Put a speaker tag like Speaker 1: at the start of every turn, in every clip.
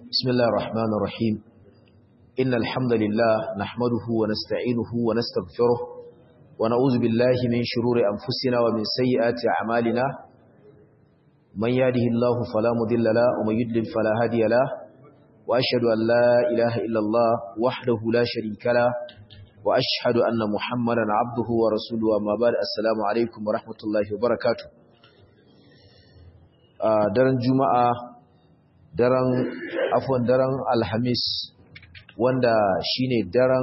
Speaker 1: بسم الله الرحمن الرحيم إن الحمد لله نحمده ونستعينه ونستغفره ونعوذ بالله من شرور أنفسنا ومن سيئات أعمالنا من يهده الله فلا مضل له ومن يضلل فلا هادي له وأشهد أن لا إله إلا الله وحده لا شريك له وأشهد أن محمدا عبده ورسوله وما بعد السلام عليكم ورحمة الله وبركاته daren juma'a daren afon daren alhamis wanda shine daren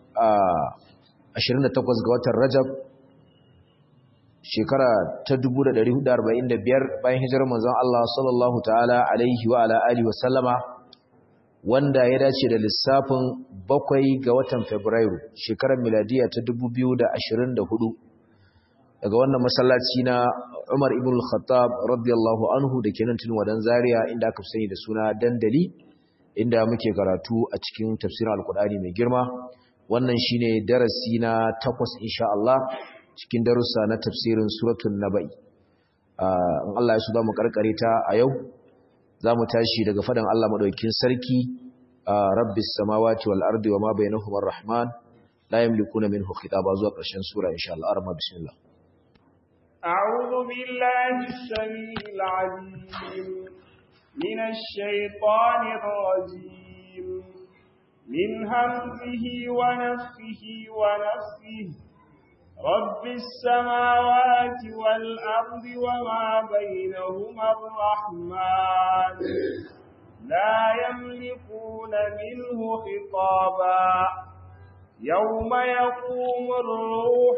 Speaker 1: 28 ga watan rajab shekara ta 1445 bayan hijirar manzon Allah sallallahu ta'ala alaihi wa ala alihi wa sallama wanda ya dace da lissafin bakwai ga watan fabrairu shekarar miladiya ta 2024 daga wannan masallaci na Umar ibn al-Khattab radiyallahu anhu da ke nan tun wadan Zaria inda aka sani da suna dandali inda muke karatu a cikin tafsirin Al-Qur'ani mai girma wannan shine darasi na takwas insha Allah cikin darussa na tafsirin suratul Naba'i in Allah ya so zamu karkare ta a yau zamu tashi daga fadan Allah madaukakin sarki rabbis samawati wal ardi wama bainahuma ar-rahman la yamlikuna minhu khitaba zuwa ƙarshen sura insha Allah arma bismillah
Speaker 2: أعوذ بالله السميع العليم من الشيطان الرجيم من همزه ونفخه ونفخه رب السماوات والأرض وما بينهما الرحمن لا يملكون منه خطابا يوم يقوم الروح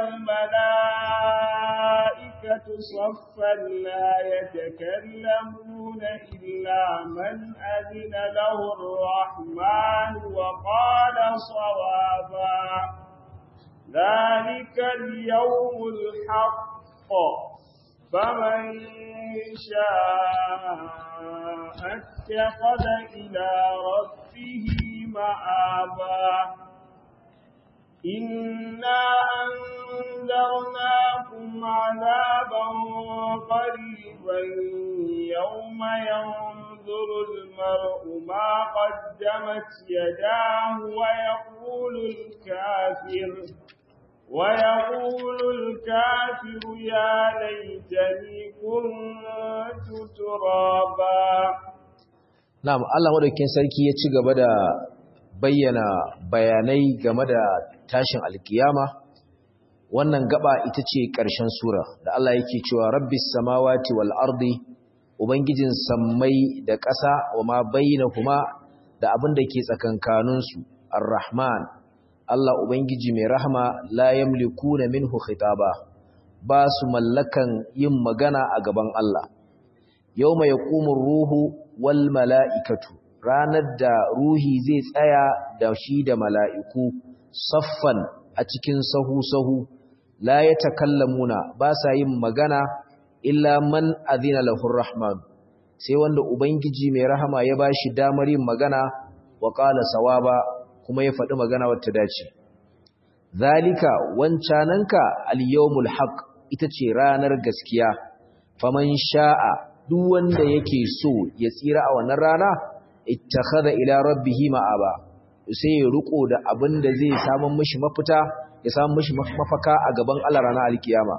Speaker 2: والملائكة صفا لا يتكلمون إلا من أذن له الرحمن وقال صوابا ذلك اليوم الحق فمن شاء اتخذ إلى ربه مآبا إنا أنذرناكم عذابا قريبا يوم ينظر المرء ما قدمت يداه ويقول الكافر ويقول الكافر يا ليتني كنت ترابا
Speaker 1: نعم الله مدوكين sarki ya ci gaba da bayyana bayanai game da tashin alkiyama wannan gaba ita ce ƙarshen sura da Allah yake cewa rabbis samawati wal ardi ubangijin sammai da ƙasa wa ma bainahuma da abin da ke tsakankanin su arrahman Allah ubangiji mai rahama la yamlikuna minhu khitaba ba su mallakan yin magana a gaban Allah yawma yaqumu ruhu wal mala'ikatu ranar da ruhi zai tsaya da shi da mala'iku saffan a cikin sahu-sahu la ya takallamuna ba sa yin magana illa man azina lahur rahman sai wanda ubangiji mai rahama ya ba shi damar yin magana wa ƙala sawaba kuma ya faɗi magana wata dace zalika wancananka al-yawmul haq ita ce ranar gaskiya faman sha'a duk wanda yake so ya tsira a wannan rana ittakhadha ila rabbihi ma'aba sai ya riko da abin da zai samu mishi mafita ya samu mishi mafaka a gaban Allah ranar alkiyama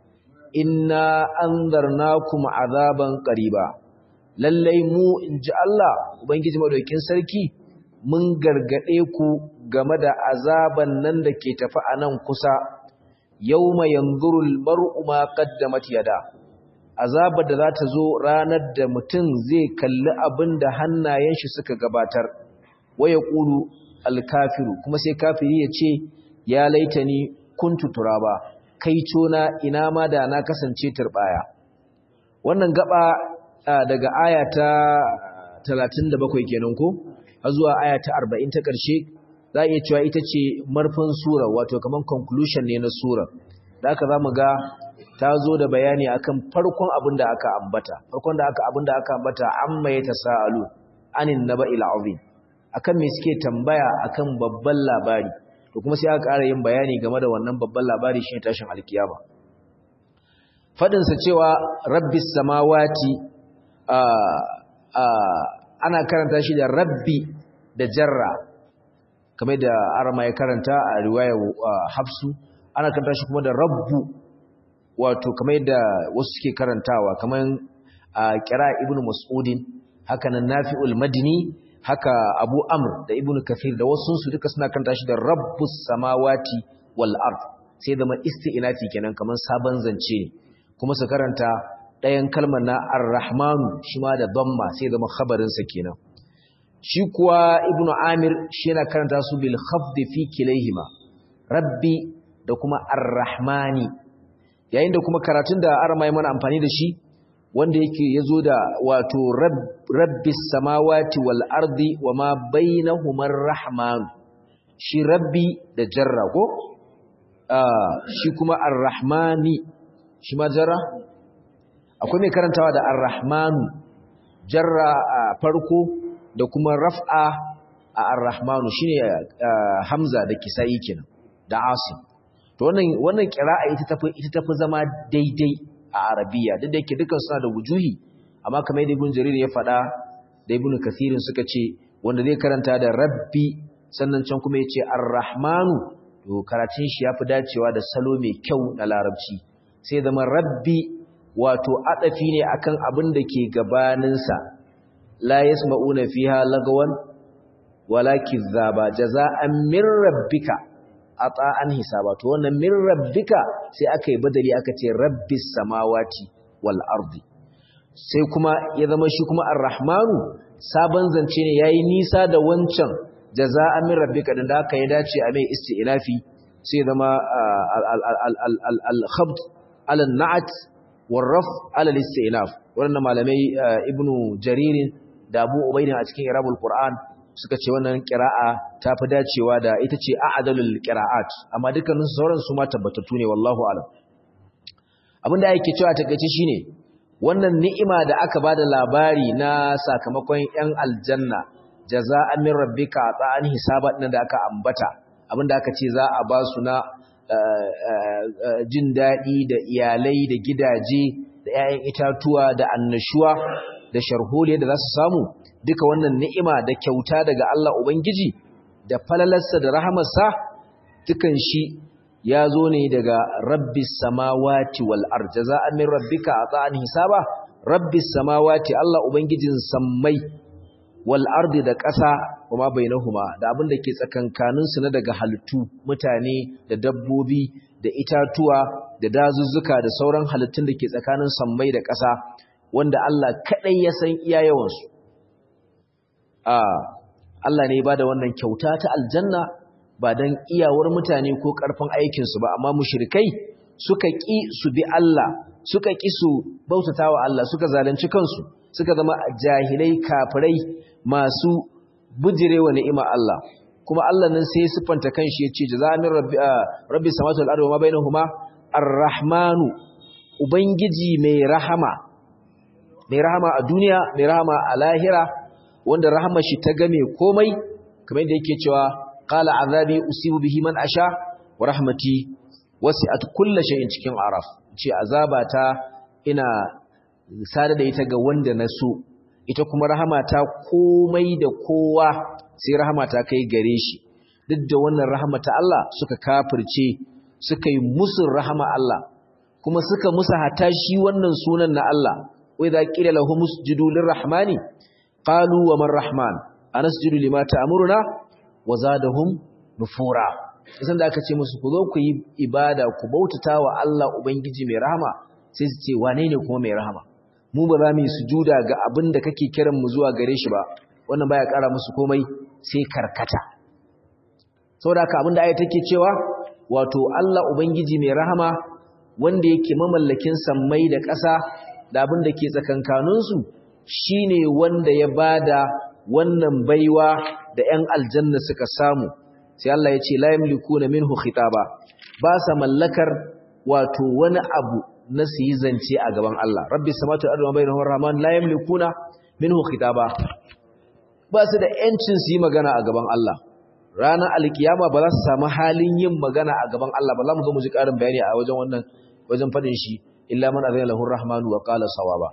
Speaker 1: inna anzarnakum azaban qariba lallai mu inji Allah ubangiji madaukin sarki mun gargade ku game da azaban nan da ke tafi a nan kusa yawma yanzurul mar'u ma qaddamat yada azabar da za ta zo ranar da mutum zai kalli abin da hannayen shi suka gabatar waya ƙulu alkafiru kuma sai kafiri ya ce ya laita ni kuntu turaba kai cona ina ma da na kasance turbaya wannan gaba daga aya ta 37 kenan ko har zuwa aya ta 40 ta ƙarshe za a iya cewa ita ce marfin sura wato kaman conclusion ne na sura da aka za mu ga ta zo da bayani akan farkon abin da aka ambata farkon da aka abin da aka ambata amma ya tasaalu anin naba'il azim akan me suke tambaya akan babban labari to kuma sai aka ƙara yin bayani game da wannan babban labari shine tashin alkiyama fadin sa cewa rabbis samawati ana karanta shi da rabbi da jarra kamar da arama ya karanta a riwayar hafsu ana karanta shi kuma da rabbu wato kamar da wasu suke karantawa kamar a kira ibnu mas'udin haka nan nafi'ul madini haka abu amr da ibnu kathir da wasu su duka suna karanta shi da rabbus samawati wal ard sai da ma isti'nafi kenan kamar sabon zance ne kuma su karanta ɗayan kalmar na ar-rahmanu shi ma da dhamma sai da khabarin sa kenan shi kuwa ibnu amir shi yana karanta su bil khafd fi kilayhima rabbi da kuma ar-rahmani yayin da kuma karatun da arama mana amfani da shi wanda yake yazo da wato rabbis samawati wal ardi wama bainahuma ar-rahman shi rabbi da jarra ko shi kuma ar-rahmani shi ma jarra akwai mai karantawa da ar-rahmanu jarra a farko da kuma raf'a a ar-rahmanu shine hamza da kisa'i kenan da asim to wannan wannan qira'a ita tafi ita tafi zama daidai a arabiya duk da yake dukan suna da wujuhi amma kamar yadda ibn jarir ya faɗa da ibn kathirin suka ce wanda zai karanta da rabbi sannan can kuma ya ce ar-rahmanu to karatun shi yafi dacewa da salo mai kyau na larabci sai zama rabbi wato adafi ne akan abin da ke gabaninsa la yasma'una fiha lagawan wala kizzaba jaza'an min rabbika ata'an hisaba to wannan min rabbika sai aka yi badali aka ce rabbis samawati wal ardi sai kuma ya zama shi kuma ar-rahmanu sabon zance ne yayi nisa da wancan jaza'an min rabbika din da aka yi dace a mai isti'lafi sai zama al-khabd ala na'at warraf ala al-istinaf wannan malamai ibnu jaririn da abu ubaidin a cikin irabul qur'an suka ce wannan qira'a ta fi dacewa da ita ce a'dalul qira'at amma dukkanin sauran su ma tabbatattu ne wallahu alam abinda yake cewa takeice shine wannan ni'ima da aka bada labari na sakamakon yan aljanna jaza'an min rabbika ta'an hisaba din da aka ambata abinda aka ce za a ba su na jin daɗi da iyalai da gidaje da 'ya'yan itatuwa da annashuwa da sharholiya da za su samu duka wannan ni'ima da kyauta daga Allah Ubangiji da falalarsa da rahamarsa dukan shi ya zo ne daga rabbis samawati wal ard jaza'an min rabbika ata'an hisaba rabbis samawati Allah Ubangijin sammai wal ardi da ƙasa kuma bainahuma da abin da ke tsakankanin su na daga halittu mutane da dabbobi da itatuwa da dazuzzuka da sauran halittun da ke tsakanin sammai da ƙasa wanda Allah kadai ya san iya yawan su a Allah ne ya bada wannan kyauta ta aljanna ba dan iyawar mutane ko karfin aikin su ba amma mushrikai suka ki su bi Allah suka ki su bautatawa Allah suka zalunci kansu suka zama jahilai kafirai masu bujirewa ni'ima Allah kuma Allah nan sai sifanta kanshi yace jazamin rabbi rabbi samawati wal ardi wa ma bainahuma ar-rahmanu ubangiji mai rahama mai rahama a duniya mai rahama a lahira wanda rahama shi ta game komai kamar yadda yake cewa qala azabi usibu bihi man asha wa rahmati wasi'at kulli shay'in cikin araf ce azabata ina sada da ita ga wanda na so ita kuma rahamata komai da kowa sai rahamata kai gare shi duk da wannan rahamata Allah suka kafirce suka yi musun rahama Allah kuma suka musa hata shi wannan sunan na Allah wai za qila lahum usjudu lirrahmani qalu wa man rahman anasjudu lima ta'muruna wa zadahum nufura idan da aka ce musu ku zo ku yi ibada ku bautata wa Allah ubangiji mai rahama sai su ce wane ne kuma mai rahama mu ba za mu yi sujuda ga abin da kake kiran mu zuwa gare shi ba wannan baya ƙara musu komai sai karkata saboda haka abin da aya take cewa wato Allah ubangiji mai rahama wanda yake mamallakin sammai da ƙasa da abin da ke tsakankanin su shine wanda ya bada wannan baiwa da 'yan aljanna suka samu sai Allah ya ce la yamlikuna minhu khitaba ba sa mallakar wato wani abu na su yi zance a gaban Allah rabbi samatu ardu bainahu rahman la yamlikuna minhu khitaba ba su da yancin su yi magana a gaban Allah ranar alkiyama ba za su samu halin yin magana a gaban Allah ba za mu zo mu ji karin bayani a wajen wannan wajen fadin shi illa man azina lahu rahmanu wa qala sawaba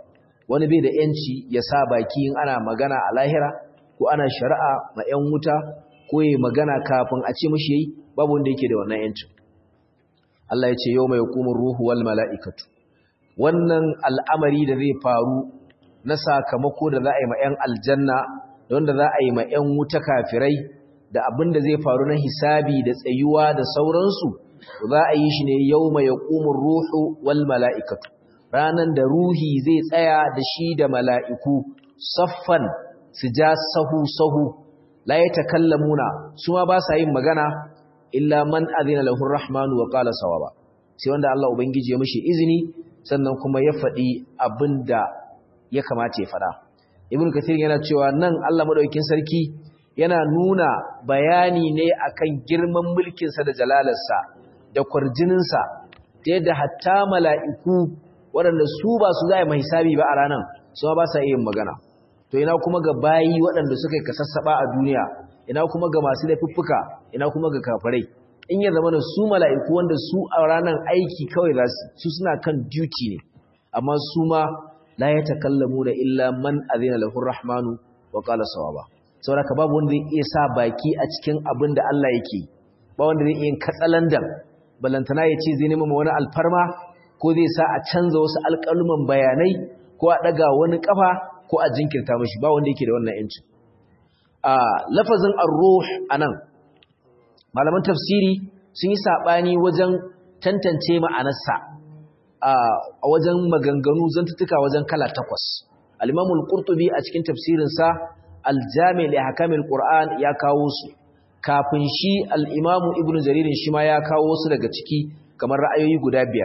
Speaker 1: wani bai da yanci ya sa baki in ana magana a lahira ko ana shari'a ma 'yan wuta ko ya magana kafin a ce mashi yayi babu wanda yake da wannan yancin Allah ya ce yau mai hukumar ruhu wal mala'ikatu wannan al'amari da zai faru na sakamako da za a yi ma 'yan aljanna da wanda za a yi ma 'yan wuta kafirai da abin da zai faru na hisabi da tsayuwa da sauransu za a yi shi ne yau mai hukumar ruhu wal mala'ikatu ranan da ruhi zai tsaya da shi da mala'iku saffan su ja sahu-sahu la ya takallamuna su ma ba sa yin magana illa man azina lahu rahmanu wa qala sawaba sai wanda Allah ubangiji ya mishi izini sannan kuma ya faɗi abinda ya kamata ya faɗa ibn kathir yana cewa nan Allah madaukakin sarki yana nuna bayani ne akan girman mulkin sa da jalalarsa da kwarjinin sa ta yadda hatta mala'iku waɗanda su ba su za a yi hisabi ba a ranar su ba sa yin magana to ina kuma ga bayi waɗanda suka yi kasassaba a duniya ina kuma ga masu laifuffuka ina kuma ga kafirai in ya zama da su mala'iku wanda su a ranar aiki kawai za su suna kan duty ne amma su ma la ya takallamu da illa man azina lahu rahmanu wa qala sawaba saboda ka babu wanda zai iya sa baki a cikin abin da Allah yake ba wanda zai iya katsalandan balantana ya ce zai nema wani alfarma ko zai sa a canza wasu alƙaluman bayanai ko a ɗaga wani ƙafa ko a jinkirta mashi ba wanda yake da wannan yancin a lafazin ar-ruh anan malaman tafsiri sun yi sabani wajen tantance ma'anarsa a wajen maganganu zantuttuka wajen kala takwas al-imam al-qurtubi a cikin tafsirin sa al-jami' li ahkamil qur'an ya kawo su kafin shi al-imam ibnu jarir shi ma ya kawo su daga ciki kamar ra'ayoyi guda biyar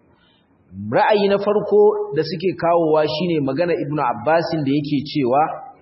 Speaker 1: ra'ayi na farko da suke kawowa shine magana ibnu abbasin da yake cewa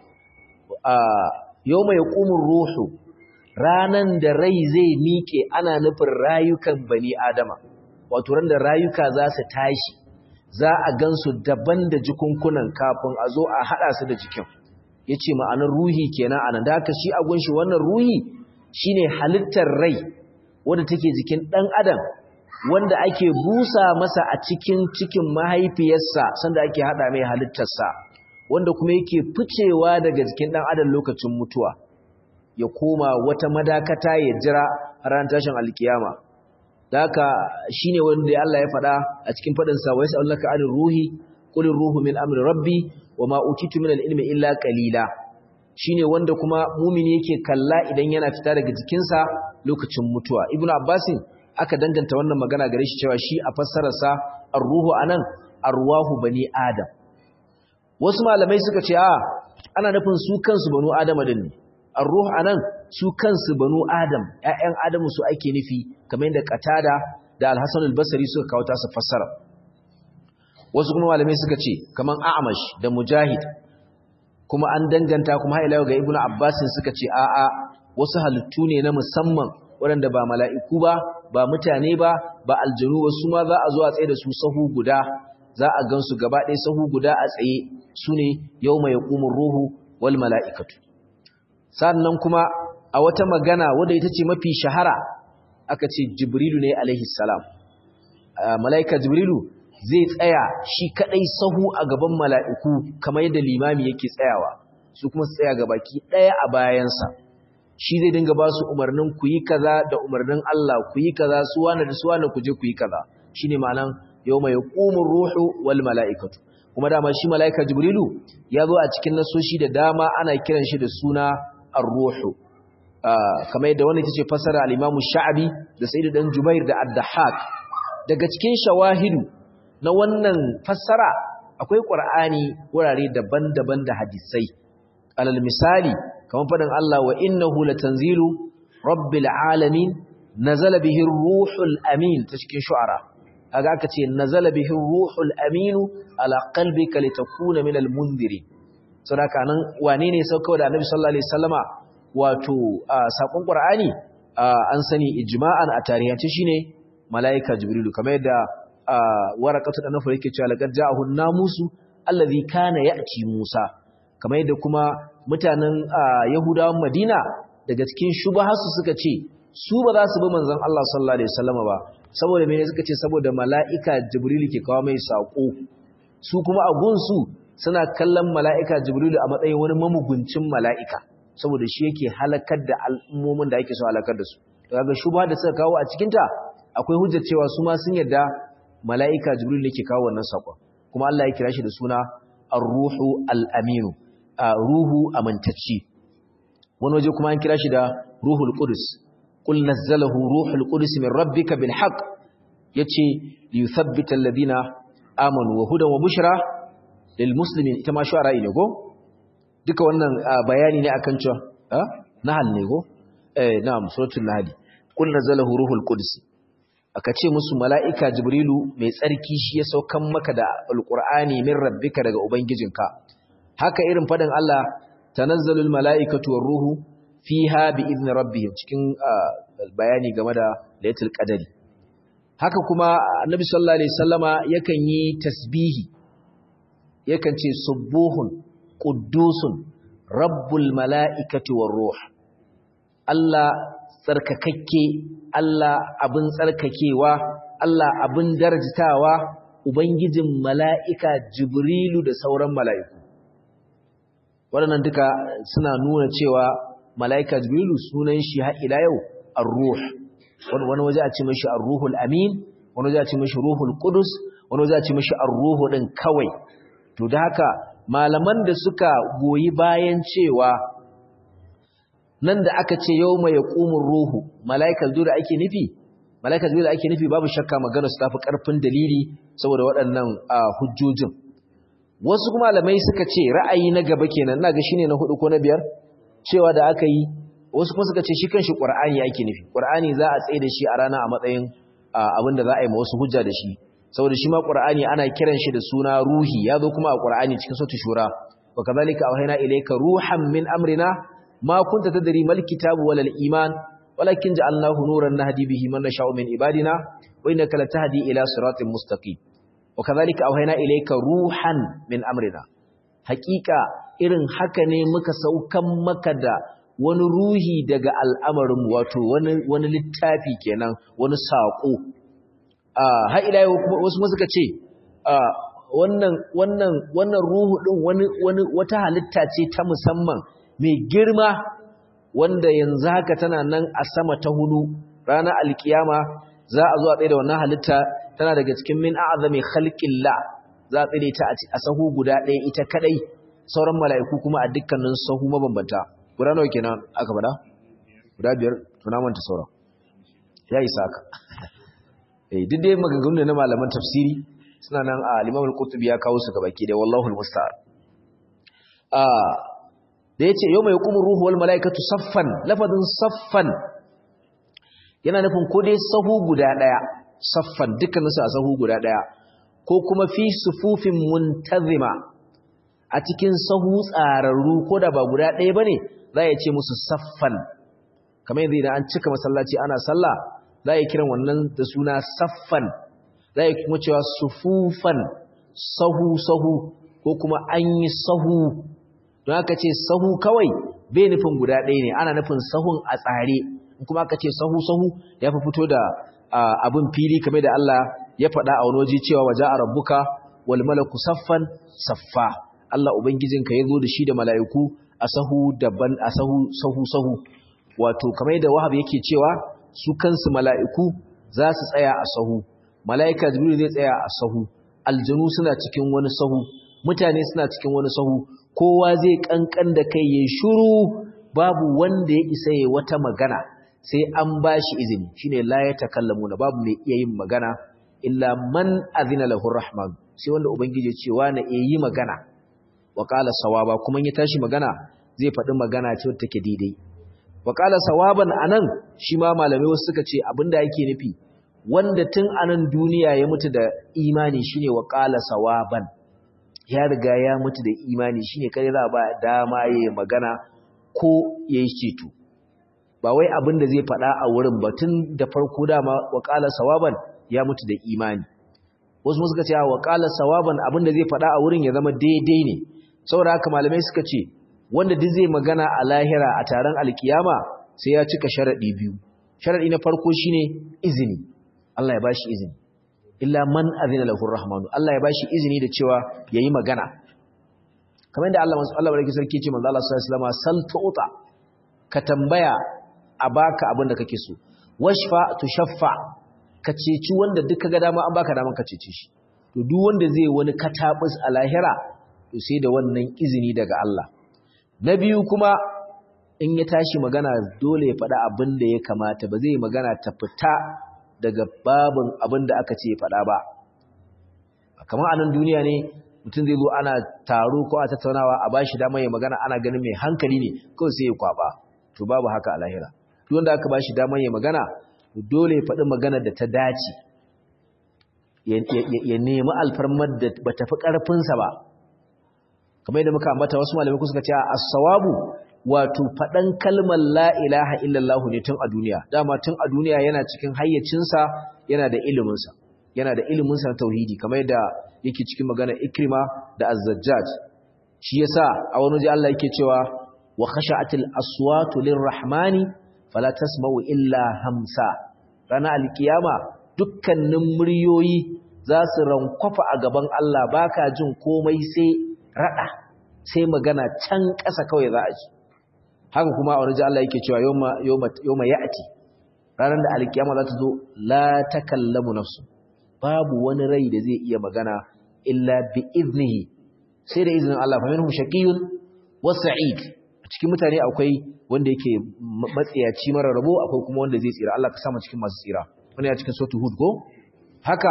Speaker 1: yau mai ƙumin ruhu ranan da rai zai miƙe ana nufin rayukan bani adama wato ran da rayuka za su tashi za a gansu daban da jikunkunan kafin a zo a haɗa su da jikin ya ce ma'anar ruhi kenan anan da haka shi agun shi wannan ruhi shine halittar rai wadda take jikin ɗan adam wanda ake busa masa a cikin cikin mahaifiyarsa sanda ake haɗa mai halittarsa wanda kuma yake ficewa daga jikin ɗan adam lokacin mutuwa ya koma wata madakata ya jira ran tashin alkiyama da haka shine wanda Allah ya faɗa a cikin faɗin sa wai sallaka anir ruhi qul ruhu min amri rabbi wama utitu min ilmi illa qalila shine wanda kuma mumini yake kalla idan yana fita daga jikinsa lokacin mutuwa ibnu abbasin aka danganta wannan magana gare shi cewa shi a fassararsa ar-ruhu anan arwahu bani adam wasu malamai suka ce a ana nufin su kansu banu adama din ne ar-ruh anan su kansu banu adam ƴaƴan adamu su ake nufi kamar yadda qatada da al-hasan al-basri suka kawo ta su fassara wasu kuma malamai suka ce kaman a'mash da mujahid kuma an danganta kuma har ila ga ibnu abbas suka ce a a wasu halittu ne na musamman waɗanda ba mala'iku ba ba mutane ba ba aljanu wasu ma za a zo a tsaye da su sahu guda za a gansu gaba ɗaya sahu guda a tsaye su ne yau mai hukumin ruhu wal mala'ikatu sannan kuma a wata magana wadda ita ce mafi shahara aka ce jibrilu ne alaihi salam mala'ika jibrilu zai tsaya shi kaɗai sahu a gaban mala'iku kamar yadda limami yake tsayawa su kuma su tsaya gabaki ɗaya a bayansa shi zai dinga ba su umarnin ku yi kaza da umarnin Allah ku yi kaza su wane da su wane ku je ku yi kaza shine ma'anan yau mai ƙumin ruhu wal mala'ikatu kuma dama shi mala'ika jibrilu ya zo a cikin nasoshi da dama ana kiran shi da suna ar-ruhu kamar yadda wani tace fasara al-imamu sha'abi da sayyid dan jubair da ad-dahhak daga cikin shawahidu na wannan fassara akwai qur'ani wurare daban-daban da hadisai alal misali kamar fadin Allah wa innahu latanzilu rabbil alamin nazala bihi ar-ruhul amin ta cikin shu'ara kaga aka ce nazala bihi ruhul aminu ala qalbika litakuna min almundirin saboda nan wane ne sauka da annabi sallallahu alaihi wasallama wato sakon qur'ani an sani ijma'an a tarihance shine malaika jibrilu kamar yadda waraqatu da nafa yake cewa laqad ja'ahu namusu allazi kana ya'ti musa kamar yadda kuma mutanen yahudawan madina daga cikin shubahasu suka ce su ba za su bi manzon Allah sallallahu alaihi wasallama ba saboda mene suka ce saboda mala'ika jibril ke kawo mai saƙo su kuma a gunsu suna kallon mala'ika jibrilu a matsayin wani mamuguncin mala'ika saboda shi yake halakar da al'ummomin da ake so halakar da su daga shubha da suka kawo a cikinta akwai hujjar cewa su ma sun yarda mala'ika jibril ne ke kawo wannan sakon kuma Allah ya kira shi da suna ar-ruhu al-aminu ruhu amintacci wani waje kuma an kira shi da ruhul qudus qul nazzalahu ruhul qudus min rabbika bil haqq yace li yuthabbita alladhina amanu wa hudan wa bushra lil muslimin ita ma shu'ara ne go duka wannan bayani ne akan cewa nahal ne go eh na'am suratul nahl qul nazzalahu ruhul qudus aka ce musu mala'ika jibrilu mai tsarki shi ya saukan maka da alqur'ani min rabbika daga ubangijinka haka irin fadin Allah tanazzalul mala'ikatu war ruhu fiha bi izni rabbihim cikin bayani game da laylatul qadari haka kuma annabi sallallahu alaihi wasallama yakan yi tasbihi yakan ce subuhun quddusun rabbul mala'ikati war ruh Allah tsarkakakke Allah abin tsarkakewa Allah abin darajtawa ubangijin mala'ika jibrilu da sauran mala'iku waɗannan duka suna nuna cewa mala'ika jibrilu sunan shi har ila yau ar-ruh wani waje a ce mashi ar-ruhul amin wani waje a ce mashi ruhul qudus wani waje a ce mashi ar-ruhu din kawai to da haka malaman da suka goyi bayan cewa nan da aka ce yawma yaqumur ruhu mala'ika jibrilu ake nufi mala'ika jibrilu ake nufi babu shakka magana su tafi karfin dalili saboda waɗannan hujjojin wasu kuma malamai suka ce ra'ayi na gaba kenan ina ga shine na hudu ko na biyar cewa da aka yi wasu kuma suka ce shi kanshi qur'ani ake nufi qur'ani za a tsaye da shi a rana a matsayin abinda za a yi ma wasu hujja da shi saboda shi ma qur'ani ana kiran shi da suna ruhi ya zo kuma a qur'ani cikin suratul shura wa kadhalika awhayna ilayka ruhan min amrina ma kunta tadri mal kitabu wal iman walakin ja'alnahu nuran nahdi bihi man nasha'u min ibadina wa innaka latahdi ila siratin mustaqim وكذلك أوهينا إليك روحا من أمرنا حقيقة irin haka ne muka saukan maka da wani ruhi daga al'amarin wato wani littafi kenan wani saƙo har ila wasu suka ce wannan wannan wannan ruhu din wani wani wata halitta ce ta musamman mai girma wanda yanzu haka tana nan a sama ta hudu ranar alkiyama za a zo a tsaye da wannan halitta tana daga cikin min a'zami khalqillah za a tsire ta a sahu guda ɗaya ita kadai sauran mala'iku kuma a dukkanin sahu mabambanta guda nawa kenan aka faɗa guda biyar tuna manta sauran ya isa haka eh duk dai maganganu na malaman tafsiri suna nan a Imam al-Qurtubi ya kawo su gabaki da wallahu al-musta'an ah da yace yawma yaqumu ruhu wal mala'ikatu saffan lafazin saffan yana nufin ko dai sahu guda ɗaya saffan dukkaninsu a sahu guda ɗaya ko kuma fi sufufin muntazima a cikin sahu tsararru ko da ba guda ɗaya ba ne za a ce musu saffan kamar yanzu idan an cika masallaci ana sallah za a yi kiran wannan da suna saffan za a yi kuma cewa sufufan sahu-sahu ko kuma an yi sahu don aka ce sahu kawai bai nufin guda ɗaya ne ana nufin sahun a tsare kuma aka ce sahu-sahu ya fi fito da abin fili kamar da Allah ya faɗa a wani waje cewa waje a rabbuka wal malaku saffan saffa Allah ubangijinka ya zo da shi da mala'iku a sahu daban a sahu sahu sahu wato kamar da wahab yake cewa su kansu mala'iku za su tsaya a sahu mala'ika jibril zai tsaya a sahu aljanu suna cikin wani sahu mutane suna cikin wani sahu kowa zai kankan da kai yayin shiru babu wanda ya isa yayi wata magana sai an ba shi izini shine la ya takallamu na babu mai iya yin magana illa man azina lahu rahman sai wanda ubangiji ce wa na iya yi magana wa qala sawaba kuma ya tashi magana zai faɗi magana ce wadda take daidai wa qala sawaban anan shi ma malamai wasu suka ce abinda yake nufi wanda tun anan duniya ya mutu da imani shine wa qala sawaban ya riga ya mutu da imani shine kai za ba dama yayi magana ko yayi ceto ba wai abin da zai faɗa a wurin ba tun da farko dama waƙala sawaban ya mutu da imani wasu suka ce waƙala sawaban abin da zai faɗa a wurin ya zama daidai ne saboda haka malamai suka ce wanda duk zai magana a lahira a taron alkiyama sai ya cika sharaɗi biyu sharaɗi na farko shine izini Allah ya bashi izini illa man azina lahu rahmanu Allah ya bashi izini da cewa yayi magana kamar yadda Allah Allah barki sarki ce manzo Allah sallallahu alaihi wasallam sal tu'ta ka tambaya a baka abin da kake so washfa tushaffa ka ceci wanda duk kaga dama an baka dama ka cece shi to duk wanda zai wani katabus a lahira to sai da wannan izini daga Allah na biyu kuma in ya tashi magana dole ya faɗa abin da ya kamata ba zai magana ta fita daga babin abin da aka ce ya faɗa ba kamar anan duniya ne mutum zai zo ana taro ko a tattaunawa a bashi dama ya magana ana ganin mai hankali ne kawai sai ya kwaba to babu haka a lahira duk wanda aka bashi dama ya magana dole ya faɗi magana da ta dace ya nemi alfarmar da ba ta fi ƙarfinsa ba kamar yadda muka ambata wasu malamai suka ce as-sawabu wato faɗan kalmar la ilaha illallah ne tun a duniya dama tun a duniya yana cikin hayyacinsa yana da iliminsa yana da iliminsa na tauhidi kamar yadda yake cikin magana ikrima da az-zajjaj shi yasa a wani waje Allah yake cewa wa khasha'atil aswatu lirrahmani fala tasma'u illa hamsa rana alkiyama dukkanin muryoyi za su rankwafa a gaban Allah baka jin komai sai rada sai magana can ƙasa kawai za a ji haka kuma a wani Allah yake cewa yawma ya'ti ranar da alkiyama za ta zo la takallamu nafsu babu wani rai da zai iya magana illa bi iznihi sai da izinin Allah fa minhum shaqiyyun wa sa'id a cikin mutane akwai wanda yake matsiyaci mara rabo akwai kuma wanda zai tsira Allah ka sa mu cikin masu tsira wannan ya cikin suratul hud ko haka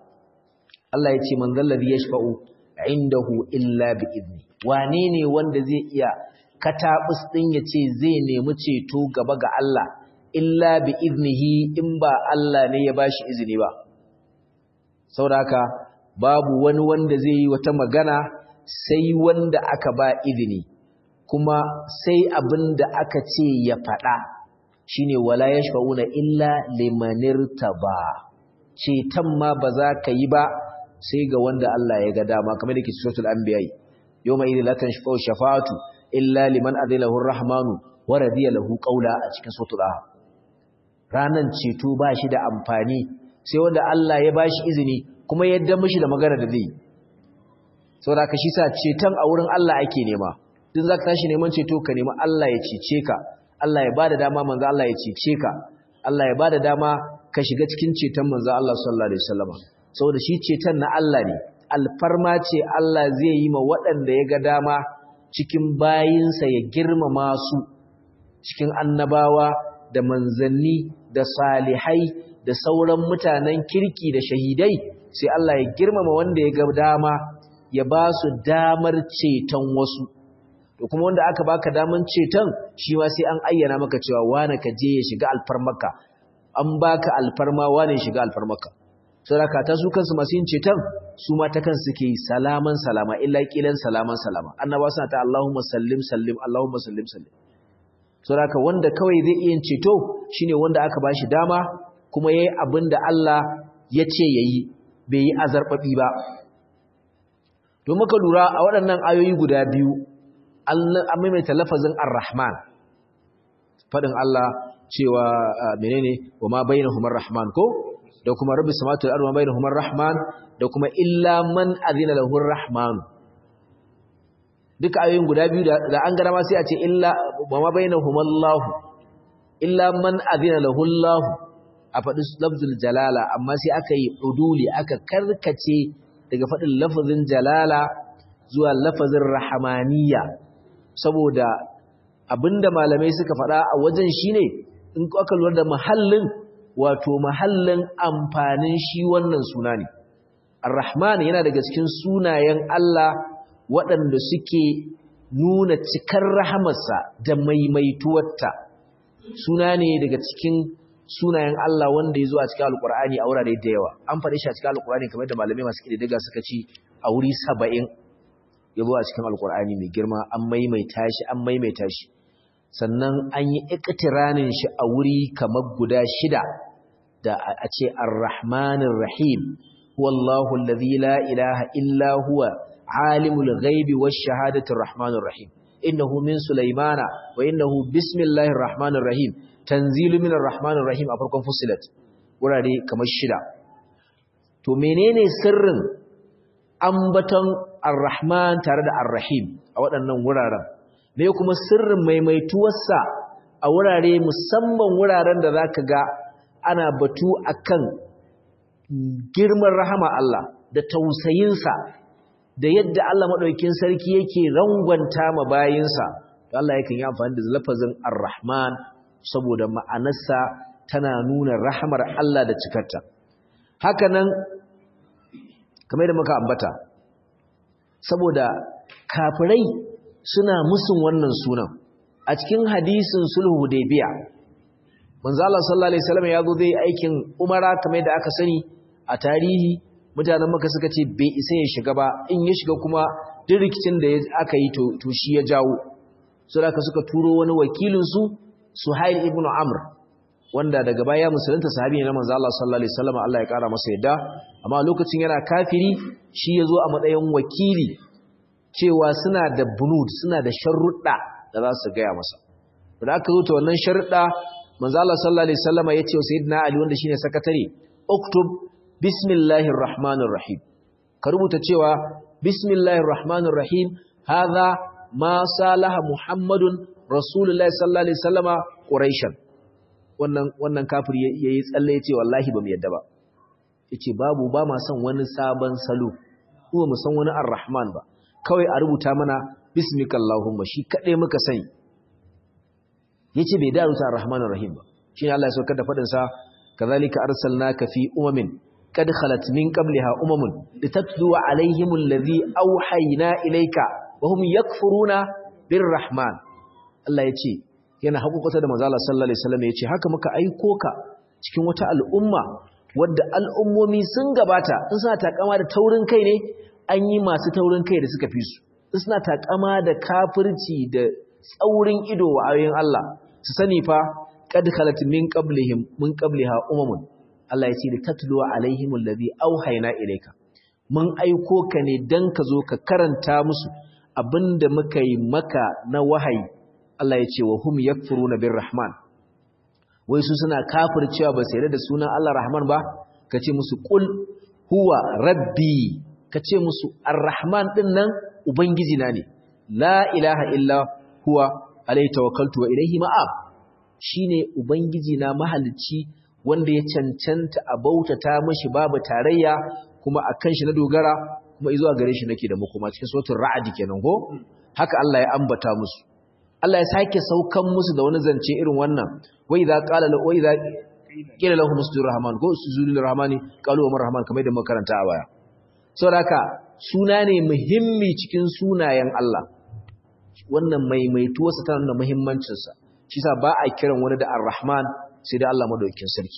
Speaker 1: Allah ya ce man zallazi yashfa'u indahu illa bi izni wane ne wanda zai iya katabus din yace zai nemi ceto gaba ga Allah illa bi iznihi in ba Allah ne ya bashi izini ba saboda haka babu wani wanda zai yi wata magana sai wanda aka ba izini kuma sai abin da aka ce ya faɗa shine wala yashfa'una illa limanirtaba ceton ma ba za ka yi ba sai ga wanda Allah ya ga dama kamar yake suratul anbiya yawma idhil la tanfa'u shafa'atu illa liman adhilahu ar-rahmanu wa radiya lahu qawla a cikin suratul ah ranan ceto ba shi da amfani sai wanda Allah ya bashi izini kuma yadda mishi da magana da zai saboda ka shi sa ceton a wurin Allah ake nema duk zaka tashi neman ceto ka nemi Allah ya cece ka Allah ya bada dama manzo Allah ya cece ka Allah ya bada dama ka shiga cikin ceton manzo Allah sallallahu alaihi wasallam saboda shi ceton na Allah ne alfarma ce Allah zai yi ma waɗanda ya ga dama cikin bayinsa ya girmama su cikin annabawa da manzanni da salihai da sauran mutanen kirki da shahidai sai Allah ya girmama wanda ya ga dama ya ba su damar ceton wasu to kuma wanda aka baka daman ceton shi ma sai an ayyana maka cewa wane ka je ya shiga alfarmaka an baka alfarma wane shiga alfarmaka saboda ta su kansu masu yin ceton su ma ta kansu suke yi salaman salama illa kilan salaman salama annaba suna ta Allahumma sallim sallim Allahumma sallim sallim saboda wanda kawai zai iya ceto shine wanda aka bashi dama kuma yayi abin da Allah ya ce yayi bai yi azarbabi ba don muka lura a waɗannan ayoyi guda biyu an maimaita lafazin ar-rahman faɗin Allah cewa menene wa ma bainahum ar-rahman ko da kuma rabbi samatu wal ardi ma bainahum ar-rahman da kuma illa man azina lahu ar-rahman duka ayoyin guda biyu da an gara ma sai a ce illa wa ma bainahum Allah illa man azina lahu Allah a faɗi lafzul jalala amma sai aka yi uduli aka karkace daga faɗin lafazin jalala zuwa lafazin rahamaniya saboda abinda malamai suka faɗa a wajen shine in aka lura da mahallin wato mahallin amfanin shi wannan suna ne ar-rahman yana daga cikin sunayen Allah waɗanda suke nuna cikar rahamarsa da maimaituwarta suna ne daga cikin sunayen Allah wanda ya zo a cikin alkur'ani a wurare da yawa an faɗi shi a cikin alkur'ani kamar da malamai masu ƙididdiga suka ci a wuri saba'in ya zo a cikin alkur'ani mai girma an maimaita shi an maimaita shi sannan an yi iktiranin shi a wuri kamar guda shida da a ce ar-rahmanir rahim wallahu alladhi la ilaha illa huwa alimul ghaibi wash shahadati rahmanir rahim innahu min sulaymana wa innahu bismillahir rahmanir rahim tanzilu minar rahmanir rahim a farkon fusilat wurare kamar shida to menene sirrin ambaton ar-rahman tare da ar-rahim a waɗannan wuraren me kuma sirrin maimaituwarsa a wurare musamman wuraren da zaka ga ana batu akan girman rahama Allah da tausayinsa da yadda Allah madaukakin sarki yake rangwanta ma bayinsa to Allah yakan yi amfani da lafazin ar-rahman saboda ma'anarsa tana nuna rahamar Allah da cikarta haka nan kamar da muka ambata saboda kafirai suna musun wannan sunan a cikin hadisin sulhu hudaybiya manzo Allah sallallahu alaihi wasallam ya zo zai aikin umara kamar da aka sani a tarihi mutanen maka suka ce bai isa ya shiga ba in ya shiga kuma duk rikicin da aka yi to shi ya jawo so da suka turo wani wakilin su Suhail ibn Amr wanda daga baya musulunta sahabi ne na manzo Allah sallallahu alaihi wasallam Allah ya kara masa yadda amma lokacin yana kafiri shi yazo a matsayin wakili cewa suna da bunud suna da sharruɗa da za su gaya masa da aka zo ta wannan sharruɗa manzo Allah sallallahu alaihi wasallam ya ce sayyidina Ali wanda shine sakatare uktub bismillahir rahmanir rahim ka rubuta cewa bismillahir rahmanir rahim hadha ma salaha muhammadun rasulullahi sallallahu alaihi wasallama quraishan wannan wannan kafir yayi tsalle yace wallahi bamu yadda ba yace babu ba ma son wani sabon salo kuma mu san wani arrahman ba kawai a rubuta mana bismikallahumma shi kade muka sani yace bai da rubuta arrahmanir rahim ba shine Allah ya saukar da fadin sa kazalika arsalnaka fi umamin qad khalat min qabliha umamun litatlu alaihimul ladhi awhayna ilayka wa hum yakfuruna birrahman Allah yace yana haƙuƙata da manzo Allah sallallahu alaihi wasallam yace haka muka aiko ka cikin wata al'umma wadda al'ummomi sun gabata in suna takama da taurin kai ne an yi masu taurin kai da suka fi su in suna takama da kafirci da tsaurin ido wa ayoyin Allah su sani fa qad khalat min qablihim min qabliha umamun Allah ya ce da tatlu alaihim alladhi auhayna ilayka mun aiko ka ne dan ka zo ka karanta musu abinda muka yi maka na wahayi Allah ya ce wa hum yakfuruna birrahman wai su suna kafircewa ba sai da sunan Allah Rahman ba kace musu qul huwa rabbi kace musu arrahman din nan ubangiji na ne la ilaha illa huwa alayhi tawakkaltu wa ilayhi ma'ab shine ubangiji na mahalicci wanda ya cancanta a bautata mashi babu tarayya kuma akan shi na dogara kuma izuwa gare shi nake da makoma cikin suratul ra'd kenan ko haka Allah ya ambata musu Allah ya sake saukan musu da wani zance irin wannan wa idza qala la wa idza qila lahum usjudu rahman ko usjudu rahmani qalu wa rahman kamar da muka karanta a baya saboda suna ne muhimmi cikin sunayen Allah wannan maimaituwarsa tana da muhimmancin sa shi sa ba a kiran wani da ar-rahman sai da Allah madaukakin sarki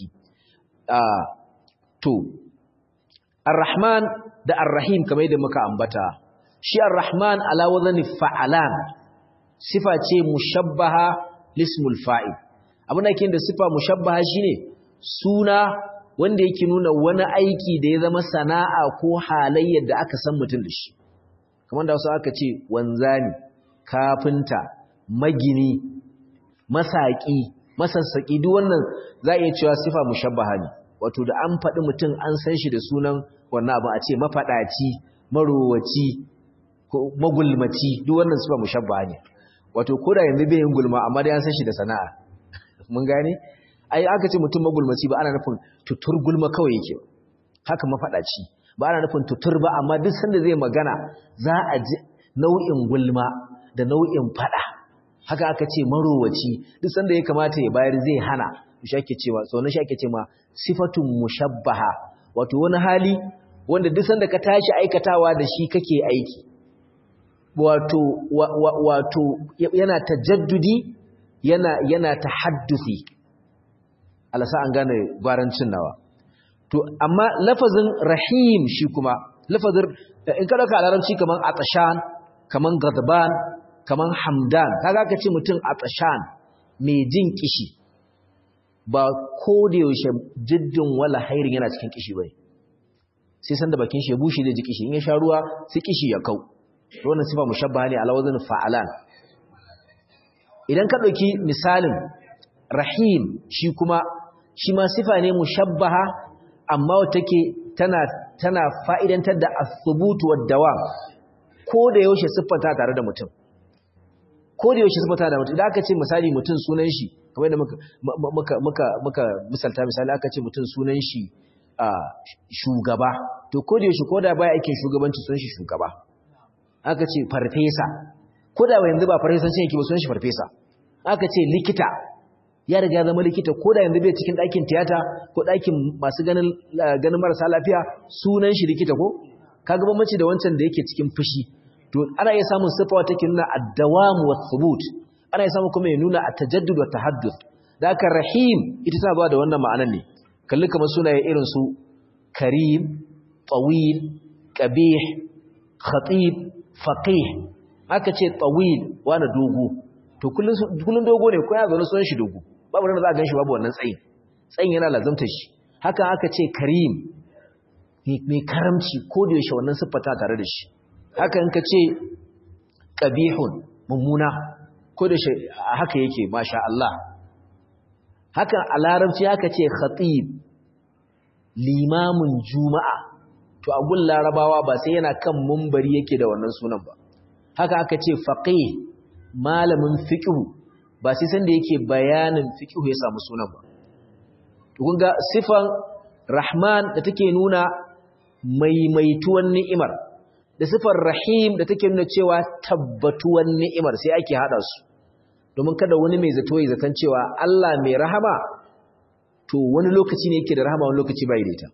Speaker 1: to ar-rahman da ar-rahim kamar da muka ambata shi ar-rahman ala wazni fa'alan sifa ce mushabbaha lismul fa'il abin da yake da sifa mushabbaha shine suna wanda yake nuna wani aiki da ya zama sana'a ko halayyar da aka san mutum da shi kamar da wasu aka ce wanzani kafinta magini masaki masassaki duk wannan za a iya cewa sifa mushabbaha ne wato da an faɗi mutum an san shi da sunan wannan abu a ce mafaɗaci marowaci ko magulmaci duk wannan sifa mushabbaha ne wato koda yanzu bai yin gulma amma dai an san shi da sana'a mun gane ai aka ce mutum magulmaci ba ana nufin tutur gulma kawai yake haka mafadaci ba ana nufin tutur ba amma duk sanda zai magana za a ji nau'in gulma da nau'in fada haka aka ce marowaci duk sanda ya kamata ya bayar zai hana shi ake cewa sauran shi ake cewa sifatun mushabbaha wato wani hali wanda duk sanda ka tashi aikatawa da shi kake aiki wato wato yana tajaddudi yana yana tahadduthi alasa an gane gwarancin nawa to amma lafazin rahim shi kuma lafazin in ka dauka larabci kaman atashan kaman gadban kaman hamdan kaga ka ce mutum atashan mai jin kishi ba ko da yaushe jiddin wala hairin yana cikin kishi bai sai san da bakin shi ya bushe da ji kishi in ya sha ruwa sai kishi ya kau wannan sifa mushabbaha ne ala wazn fa'alan idan ka dauki misalin rahim shi kuma shi ma sifa ne mushabbaha amma take tana tana fa'idantar da as-subut wad-dawam ko da yaushe siffanta tare da mutum ko da yaushe siffanta da mutum idan aka ce misali mutum sunan shi kamar da muka muka muka muka misalta misali aka ce mutum sunan shi shugaba to ko da yaushe ko da baya aikin shugabanci sunan shi shugaba aka ce farfesa ko da yanzu ba farfesancin yake ba sunan shi farfesa aka ce likita ya riga zama likita ko da yanzu bai cikin ɗakin tiyata ko ɗakin masu ganin ganin marasa lafiya sunan shi likita ko kaga bambanci da wancan da yake cikin fushi to ana iya samun sifa take nuna ad-dawam wa thubut ana iya samun kuma ya nuna at-tajaddud wa tahadduth da haka rahim ita tana ba da wannan ma'anar ne kalli kamar sunaye irin su karim tawil qabih khatib faqih aka ce tawil wani dogo to kullun dogo ne ko ya zo sunan shi dogo babu ranar za a gan shi babu wannan tsayin tsayin yana lazamtar shi haka aka ce karim mai karamci ko da yaushe wannan siffata tare da shi haka in ka ce ƙabihun mummuna ko da shi haka yake masha Allah haka a larabci haka ce khatib limamin juma'a to a gun larabawa ba sai yana kan mumbari yake da wannan sunan ba haka aka ce faqih malamin fiqh ba sai sanda yake bayanin fiqh ya samu sunan ba to kun ga sifan rahman da take nuna maimaituwan ni'imar da sifar rahim da take nuna cewa tabbatuwan ni'imar sai ake hada su domin kada wani mai zato ya zaton cewa Allah mai rahama to wani lokaci ne yake da rahama wani lokaci bai da ita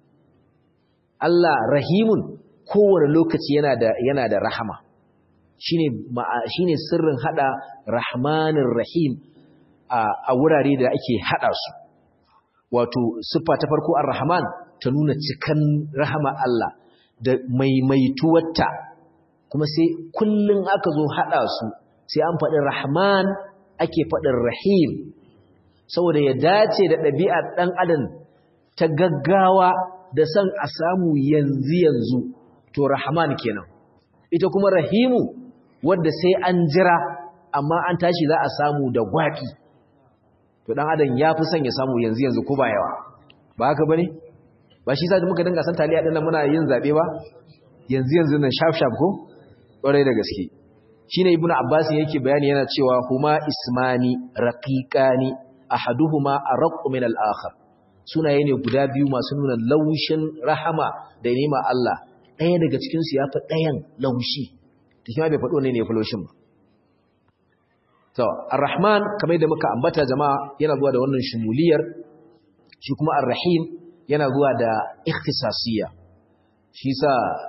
Speaker 1: Allah rahimun kowane lokaci yana da yana da rahama shine shine sirrin hada rahmanir rahim a wurare da ake hada su wato siffa ta farko ar-rahman ta nuna cikan rahama Allah da maimaituwarta kuma sai kullun aka zo hada su sai an faɗi rahman ake faɗin rahim saboda ya dace da ɗabi'ar ɗan adam ta gaggawa da son a samu yanzu yanzu to rahman kenan ita kuma rahimu wadda sai an jira amma an tashi za a samu da gwaɓi to ɗan adam ya fi son ya samu yanzu yanzu ko ba yawa ba haka ba ne ba shi sa muka dinga san taliya ɗin muna yin zaɓe ba yanzu yanzu nan shaf shaf ko ƙwarai da gaske shine ibnu abbas yake bayani yana cewa huma ismani raqiqani ahaduhuma arqu min al-akhar sunaye ne guda biyu masu nuna laushin rahama da nema Allah ɗaya daga cikin su yafi ɗayan laushi to kuma bai faɗo ne ne yafi laushin ba to ar-rahman kamar da muka ambata jama'a yana zuwa da wannan shumuliyar shi kuma ar-rahim yana zuwa da ikhtisasiyya shi sa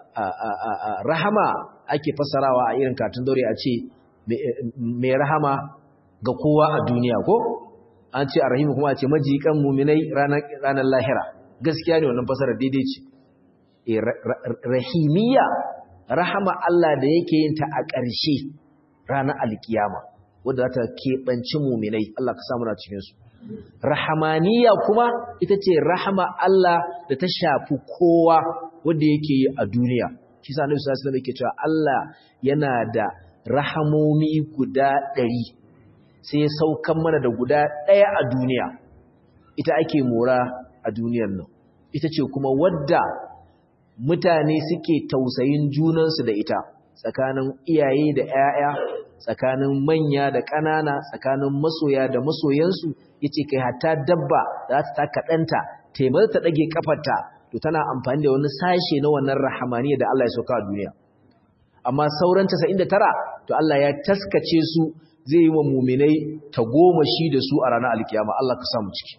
Speaker 1: rahama ake fasarawa a irin katun dore a ce mai rahama ga kowa a duniya ko an ce arrahimu kuma a ce majikan muminai ranar lahira gaskiya ne wannan fasarar daidai ce rahimiyya rahama Allah da yake yin ta a ƙarshe ranar alkiyama wadda za ta keɓanci muminai Allah ka samu na cikinsu rahamaniya kuma ita ce rahama Allah da ta shafi kowa wanda yake yi a duniya shi sa Annabi sallallahu alaihi wasallam yake cewa Allah yana da rahamomi guda ɗari sai ya saukan mana da guda ɗaya a duniya ita ake mora a duniyar nan ita ce kuma wadda mutane suke tausayin junansu da ita tsakanin iyaye da 'ya'ya tsakanin manya da ƙanana tsakanin masoya da masoyansu yace kai hatta dabba za ta taka ɗanta taimar ta ɗage ƙafarta to tana amfani da wani sashe na wannan rahamaniya da Allah ya sauka a duniya amma sauran 99 to Allah ya taskace su zai yi wa muminai ta goma shi da su a ranar alkiyama Allah ka samu ciki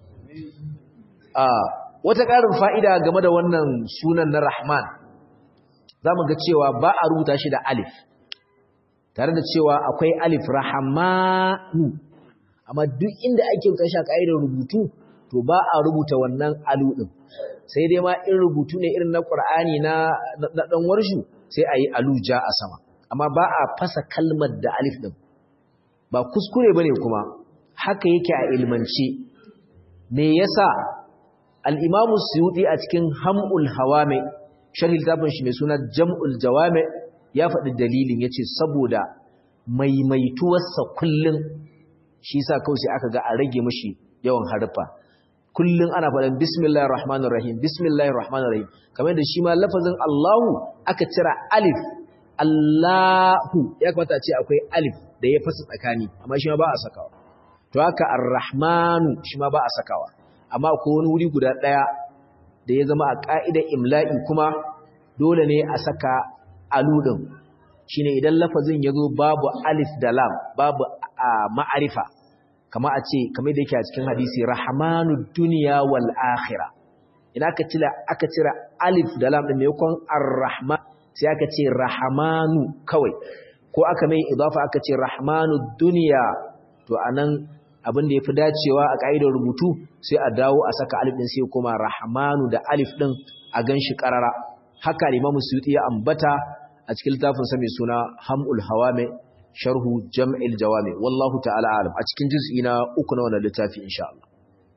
Speaker 1: a wata ƙarin fa'ida game da wannan sunan na Rahman za mu ga cewa ba a rubuta shi da alif tare da cewa akwai alif rahamanu amma duk inda ake rubuta shi a ƙa'idar rubutu to ba a rubuta wannan alu ɗin sai dai ma in rubutu ne irin na ƙur'ani na ɗan warshu sai a yi aluja a sama amma ba a fasa kalmar da alif ɗin ba kuskure ba ne kuma haka yake a ilmance me yasa al'imamu suyuɗi a cikin ham'ul hawame sharhi littafin shi mai suna jam'ul jawame ya faɗi dalilin ya ce saboda maimaituwarsa kullum shi sa kawai sai aka ga a rage mashi yawan harfa kullum ana faɗin bismillahir rahmanir rahim bismillahir rahmanir rahim kamar da shi ma lafazin Allahu aka cira alif Allahu ya kamata a ce akwai alif da ya fasa tsakani amma shi ma ba a sakawa to haka ar-rahmanu shi ma ba a sakawa amma akwai wani wuri guda daya da ya zama a ka'idar imla'i kuma dole ne a saka aludin shine idan lafazin yazo babu alif da lam babu ma'arifa kama a ce kamar da yake a cikin hadisi rahmanud dunya wal akhirah idan aka cira aka cira alif da lam din maimakon ar-rahman sai aka ce rahmanu kawai ko aka mai idafa aka ce rahmanud dunya to anan abin da yafi dacewa a kaidar rubutu sai a dawo a saka alif din sai kuma rahmanu da alif din a ganshi karara haka Imam Suyuti ya ambata a cikin littafin sa mai suna Hamul Hawami sharhu Jam'il Jawami wallahu ta'ala alam a cikin juz'i na uku na wannan littafi insha Allah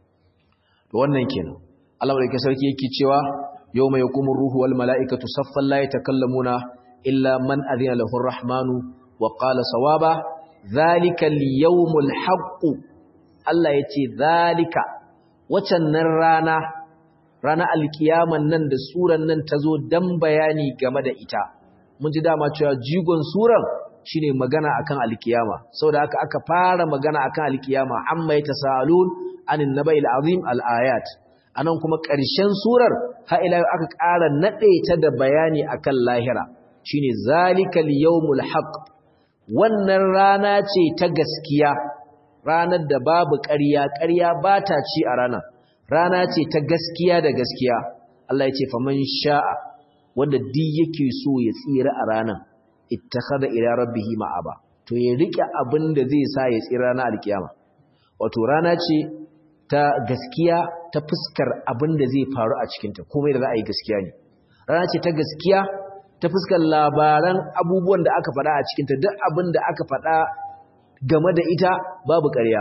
Speaker 1: to wannan kenan Allah barke sarki yake cewa yawma yaqumu ruhu wal mala'ikatu saffan la yatakallamuna illa man adhina lahu ar-rahmanu wa qala sawaba dhalika al-yawmul haqq Allah yace dhalika wacan nan rana rana alkiyaman nan da suran nan tazo dan bayani game da ita mun ji dama cewa jigon suran shine magana akan alkiyama saboda haka aka fara magana akan alkiyama amma yatasalun anin naba'il azim al-ayat anan kuma ƙarshen surar har ila aka ƙara nade ta da bayani akan lahira shine zalikal yawmul haqq wannan rana ce ta gaskiya ranar da babu ƙarya ƙarya ba ta ci a ranar rana ce ta gaskiya da gaskiya Allah ya ce faman sha'a wanda duk yake so ya tsira a ranar ittakhadha ila rabbihi ma'aba to ya rike abin da zai sa ya tsira ranar alkiyama wato rana ce ta gaskiya ta fuskar abin da zai faru a cikinta komai da za a yi gaskiya ne rana ce ta gaskiya ta fuskar labaran abubuwan da aka faɗa a cikinta duk abin da aka faɗa game da ita babu ƙarya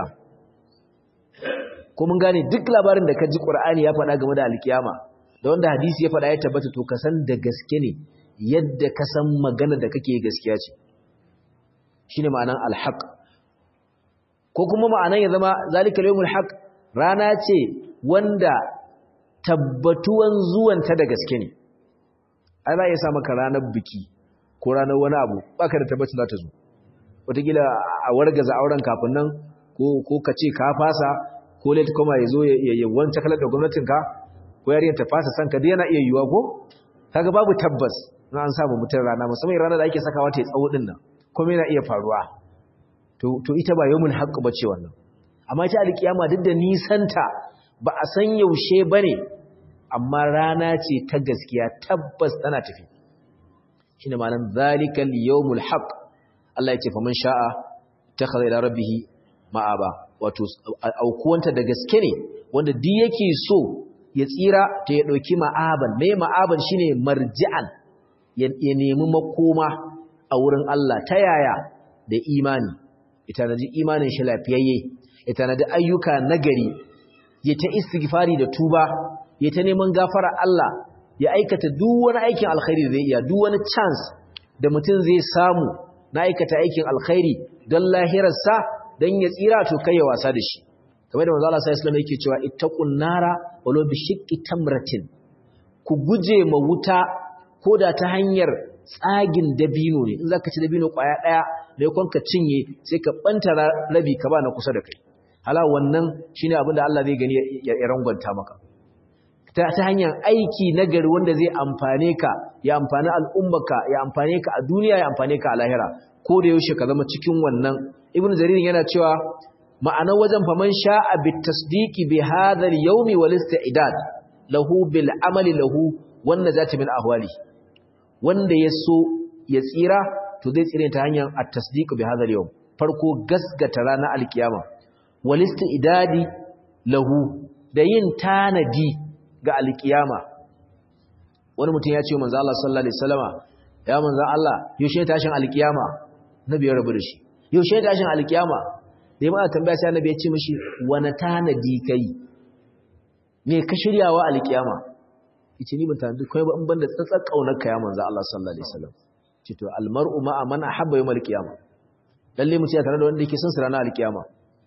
Speaker 1: ko mun gane duk labarin da ka ji ƙur'ani ya faɗa game da alkiyama da wanda hadisi ya faɗa ya tabbata to ka san da gaske ne yadda ka san magana da kake gaskiya ce shine ma'anan alhaq ko kuma ma'anan ya zama zalika yawmul haq rana ce wanda tabbatuwan zuwanta da gaske ne ai za ya sa maka ranar biki ko ranar wani abu baka da tabbacin za ta zo wataƙila a wargaza auren kafin nan ko ka ce ka fasa ko late koma ya zo ya wancan kalar da gwamnatinka ko yariyar ta fasa san ka dai yana iya yiwuwa ko kaga babu tabbas na an samu mutum rana musamman ranar da ake sakawa ta tsawo din nan kuma yana iya faruwa to ita ba yawmul haqq bace wannan amma ita alkiyama duk da nisanta ba a san yaushe bane amma rana ce ta gaskiya tabbas tana tafi shine ma'anar zalikal yawmul haqq Allah ya ce faman sha'a takhadha ila rabbih ma'aba wato aukuwanta da gaske ne wanda duk yake so ya tsira ta ya dauki ma'aban me ma'aban shine marji'an ya nemi makoma a wurin Allah ta yaya da imani ita na ji imanin shi lafiyayye ita na da ayyuka nagari ya ta istighfari da tuba ya ta neman gafara Allah ya aikata duk wani aikin alkhairi zai iya duk wani chance da mutum zai samu na aikata aikin alkhairi don lahirarsa don ya tsira to kai ya wasa da shi kamar da manzo Allah sallallahu alaihi yake cewa ittaqun nara walau bi shiqqi tamratin ku guje ma wuta koda ta hanyar tsagin dabino ne in zaka ci dabino kwaya daya da yakon ka cinye sai ka banta rabi ka ba na kusa da kai hala wannan shine abin da Allah zai gani ya rangwanta maka ta ta hanyar aiki nagari wanda zai amfane ka ya amfani al'ummarka ya amfane ka a duniya ya amfane ka a lahira ko da yaushe ka zama cikin wannan ibn jarir yana cewa ma'ana wajen faman sha'a bit tasdiqi bi hadha al-yawmi wal istidad lahu bil amali lahu wan najati min ahwali wanda ya so ya tsira to zai tsire ta hanyar at-tasdiq bi hadha al-yawm farko gasgata ranar alkiyama wal istidadi lahu da yin tanadi ga alkiyama wani mutum ya ce manzo Allah sallallahu alaihi wasallama ya manzo Allah yaushe tashin alkiyama nabi ya rabu da shi yaushe tashin alkiyama da yamma tambaya sai annabi ya ce mishi wani tanadi kai me ka shiryawa alkiyama yace ni ban tanadi kai ba in banda tsatsar kaunar ka ya manzo Allah sallallahu alaihi wasallam ce to almar'u ma'a man ahabba yawm alkiyama lalle mu ce tare da wanda yake son su ranar alkiyama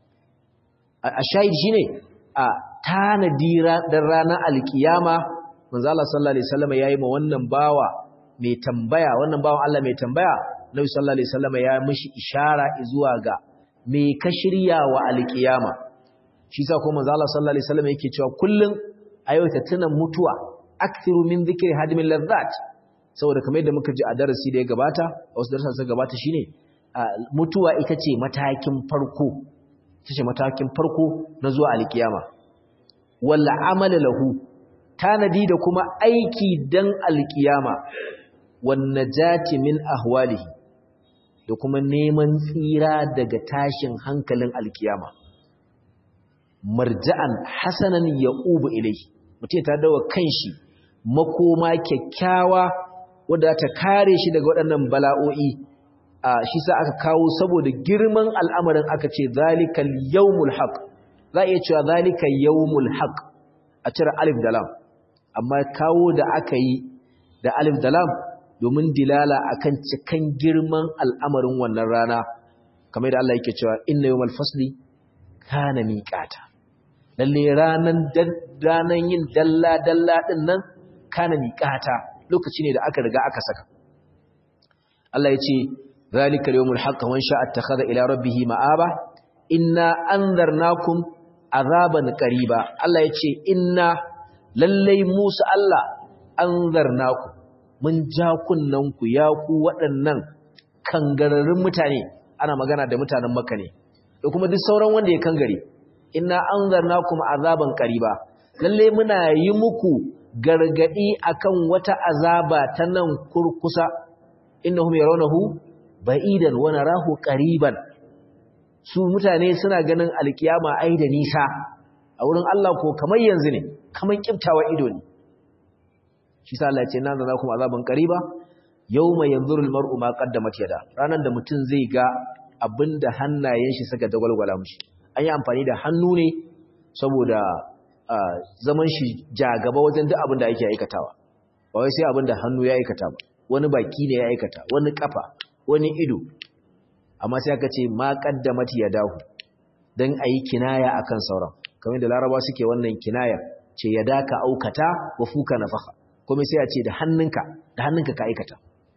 Speaker 1: a shahid shine a tanadi dan ranar alkiyama manzo Allah sallallahu alaihi wasallam yayi ma wannan bawa mai tambaya wannan bawan Allah mai tambaya Nabi sallallahu alaihi wasallam ya mishi ishara zuwa ga me ka shirya wa alkiyama shi sa kuma manzo Allah sallallahu alaihi wasallam yake cewa kullun ayyuka tuna mutuwa akthiru min dhikri hadimil ladhat saboda kamar yadda muka ji a darasi da ya gabata a wasu darasan suka gabata shine mutuwa ita ce matakin farko ita ce matakin farko na zuwa alkiyama wal amal lahu tanadi da kuma aiki dan alkiyama wan najati min ahwalihi da kuma neman tsira daga tashin hankalin alkiyama marja'an hasanan ya'ubu ilayhi mutum ta dawo kanshi makoma kyakkyawa wadda ta kare shi daga waɗannan bala'o'i a shi sa aka kawo saboda girman al'amarin aka ce zalikal yawmul haq za a iya cewa zalika yawmul haq a cire alif da lam amma kawo da aka yi da alif da lam domin dilala akan cikan girman al'amarin wannan rana kamar da Allah yake cewa inna yawmal fasli kana miqata lalle ranan ranan yin dalla dalla din nan kana miqata lokaci ne da aka riga aka saka Allah yace zalika yawmul haqq man sha'a attakhadha ila rabbih ma'aba inna anzarnakum azaban qariba Allah yace inna lalle musu Allah anzarnakum mun ja kunnanku ya ku waɗannan kangararrun mutane ana magana da mutanen makka ne da kuma duk sauran wanda ya kangare inna anzarnakum azaban qariba lalle muna yi muku gargadi akan wata azaba ta nan kurkusa innahum yarawnahu ba'idan wa narahu qariban su mutane suna ganin alkiyama ai da nisa a wurin Allah ko kamar yanzu ne kamar kiftawa ido ne shi sa Allah ya ce nan da kuma azaban qariba yawma yanzuru almar'u ma qaddamat yada ranan da mutum zai ga abinda hannayen shi suka dagwalgwala mushi an yi amfani da hannu ne saboda zaman shi jagaba wajen duk abinda yake aikatawa ba wai sai abinda hannu ya aikata ba wani baki ne ya aikata wani kafa wani ido amma sai aka ce ma qaddamat yadahu dan ayi kinaya akan sauran kamar da laraba suke wannan kinaya ce yadaka aukata wa fuka nafakha kuma sai a ce da hannunka da hannunka ka aikata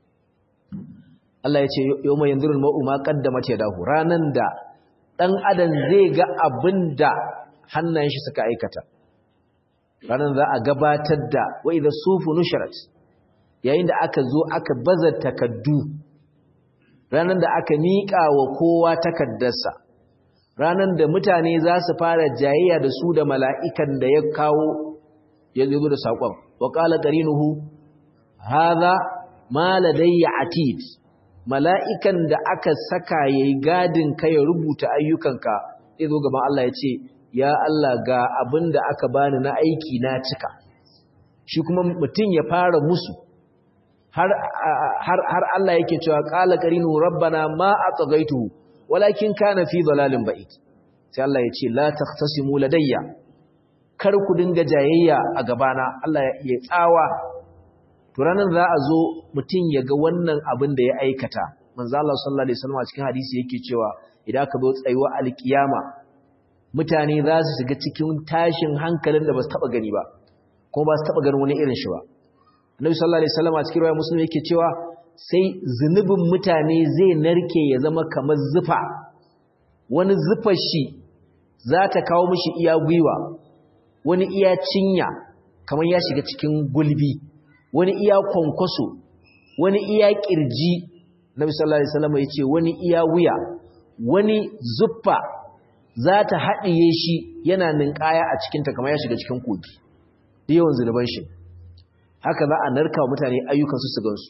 Speaker 1: Allah ya ce yau mai yanzu ma'u ma kaddama ce dahu ranan da ɗan adam zai ga abin da hannayen shi suka aikata ranan za a gabatar da wa idza sufu nusharat yayin da aka zo aka baza takaddu ranan da aka miƙa wa kowa takaddarsa ranan da mutane za su fara jayayya da su da mala'ikan da ya kawo ya zo da saƙon wa qala qarinuhu hadha ma ladayya atid mala'ikan da aka saka yayi gadin ka ya rubuta ayyukanka sai zo gaban Allah ya ce ya Allah ga abin da aka bani na aiki na cika shi kuma mutum ya fara musu har har har Allah yake cewa qala qarinu rabbana ma atghaytuhu walakin kana fi dalalin ba'id sai Allah ya ce la taqtasimu ladayya kar ku dinga jayayya a gabana Allah ya tsawa to ranar za a zo mutum ya ga wannan abin da ya aikata manzo Allah sallallahu alaihi wasallam a cikin hadisi yake cewa idan ka zo tsayuwa alkiyama mutane za su shiga cikin tashin hankalin da ba su taba gani ba kuma ba su taba ganin wani irin shi ba Annabi sallallahu alaihi wasallam a cikin riwaya Muslim yake cewa sai zunubin mutane zai narke ya zama kamar zufa wani zufar shi za ta kawo mishi iya gwiwa wani iya cinya kamar ya shiga cikin gulbi wani iya kwankwaso wani iya kirji nabi sallallahu alaihi wasallam yace wani iya wuya wani zuffa za ta haɗiye shi yana ninkaya a cikinta kamar ya shiga cikin kogi da yawan zunuban shi haka za a narka wa mutane ayyukansu su gansu